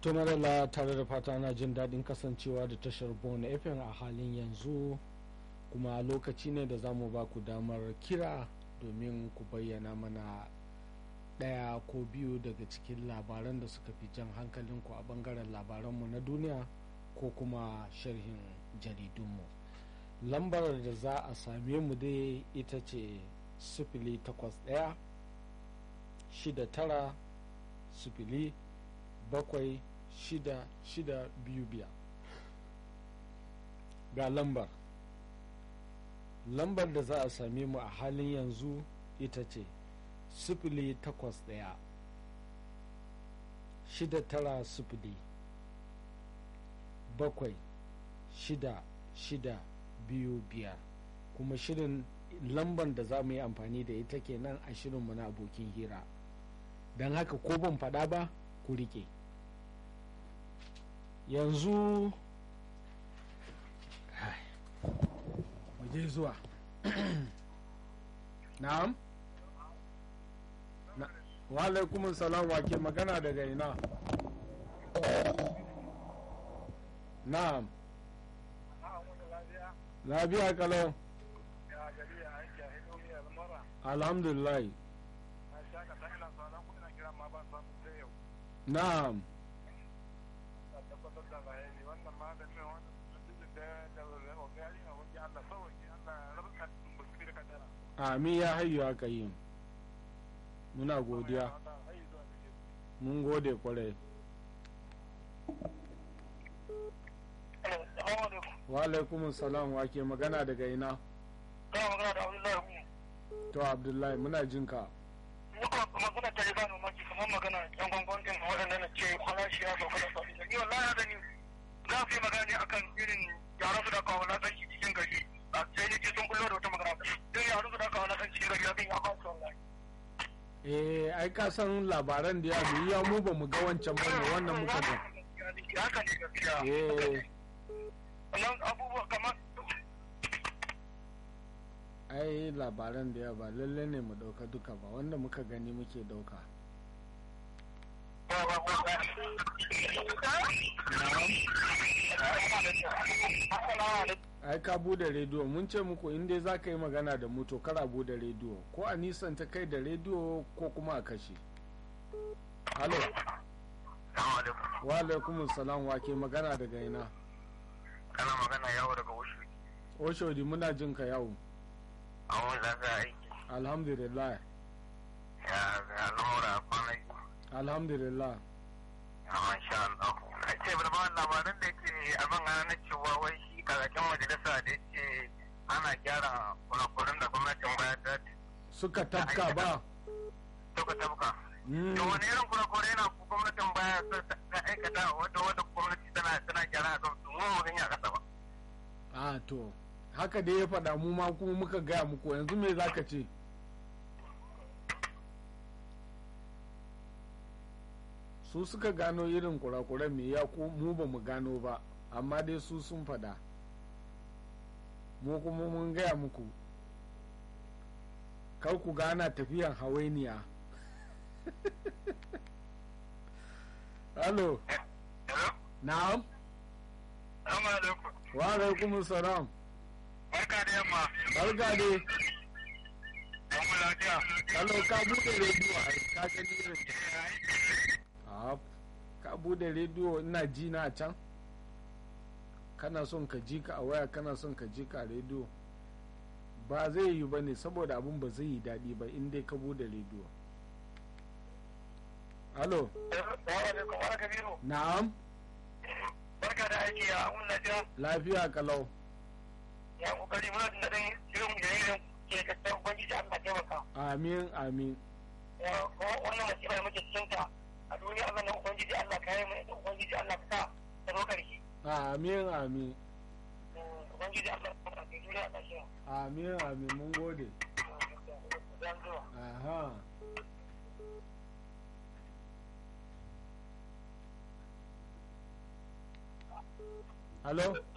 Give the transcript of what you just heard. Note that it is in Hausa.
tumarala tare da fata na jin daɗin kasancewa da tashar bona fm a halin yanzu kuma lokaci ne da za mu ba ku damar kira domin ku bayyana mana ɗaya ko biyu daga cikin labaran da suka fi jan hankalinku a bangaren labaranmu na duniya ko kuma sharhin jaridunmu lambar da za a same mu dai ita ce sifili takwas ɗaya shida tara sifili bakwai shida shida biyu biyar ga lambar lambar da za a same mu a halin yanzu ita ce sifili takwas ɗaya shida tara sifili bakwai shida shida biyu biyar kuma shirin lambar da za mu yi amfani da ita kenan a shirinmu na abokin hira don haka ko ban faɗa ba ku rike yanzu je zuwa na'am wa alaikumun salam wa ke magana daga ina na'am lafiya kalau alhamdulillah na'am amin ya hayyu aka yi muna godiya mun gode kwarai wa alaikum salam wa ke magana daga ina kana magana da abdullahi to abdullahi muna jinka muka magana ta riba mamaki kamar magana yan gwangwan din waɗanda na ce kwalashi ya sauka da sabi ni wallahi da ni za su yi magana ne akan irin yaran su da kawo lasanci cikin gari sai ni ce sun kullo da wata magana don yaran su da kawo lasanci cikin gari abin ya kawo wallahi eh ai ka san labaran da ya bi ya mu ba mu ga wancan bane wannan muka ga haka ne gaskiya eh wannan abubuwa kamar ai labaran da ya ba lalle ne mu dauka duka ba wanda muka gani muke dauka ai ka bude rediyo mun ce muku in dai za ka yi magana da mu to kara bude rediyo ko a nisan ta kai da rediyo ko kuma a kashe halo wa alaikum salam wa ke magana daga ina kana magana yawo daga wasu oshodi muna jin ka yawo a wani lafiya aiki alhamdulillah ya ga lamura kwanaki alhamdulillah a masha Allah a ce ba labarin da ke abin ana na cewa wai shi kakakin majalisa da ce ana gyara kurakuran da gwamnatin baya ta suka tafka ba suka tabka Mm, to wani irin kurakurai yana ku gwamnatin baya ta aikata wata wata gwamnati tana tana gyara a kan su mu mu gani a kasa ba a to haka dai ya faɗa mu ma kuma muka gaya muku yanzu me za ka ce su suka gano irin kurakuran me ya ku mu ba mu gano ba amma dai su sun faɗa mu kuma mun gaya muku kar ku gana tafiyan hawainiya Halo, hello na'am, assalamu alaikum wa alaikumus salam. barka da yamma Barka dai. mu lafiya Hello, ka bude rediyo a ka gani irin. Ah, ka bude rediyo ina ji na a can. Kana son ka ji ka a waya kana son ka ji ka a rediyo. Ba zai yi ba ne saboda abun ba zai yi daɗi ba in dai ka bude rediyo. Halo, Assalamu alaikum wa kabiru na'am, barka da aiki ya mun lafiya lafiya kalau. ya kokari muna jin daɗin shirin da yin ke kasar ubangiji Allah taimaka Amin, amin. ya kuma wannan masifa da muke cikin ta a duniya Allah na ubangiji Allah ka yi mu ubangiji Allah ka sa ta zo karshe Amin, amin. ubangiji Allah ka sa ta duniya Allah shi Amin, amin. Mun gode. dan zuwa Aha. Halo?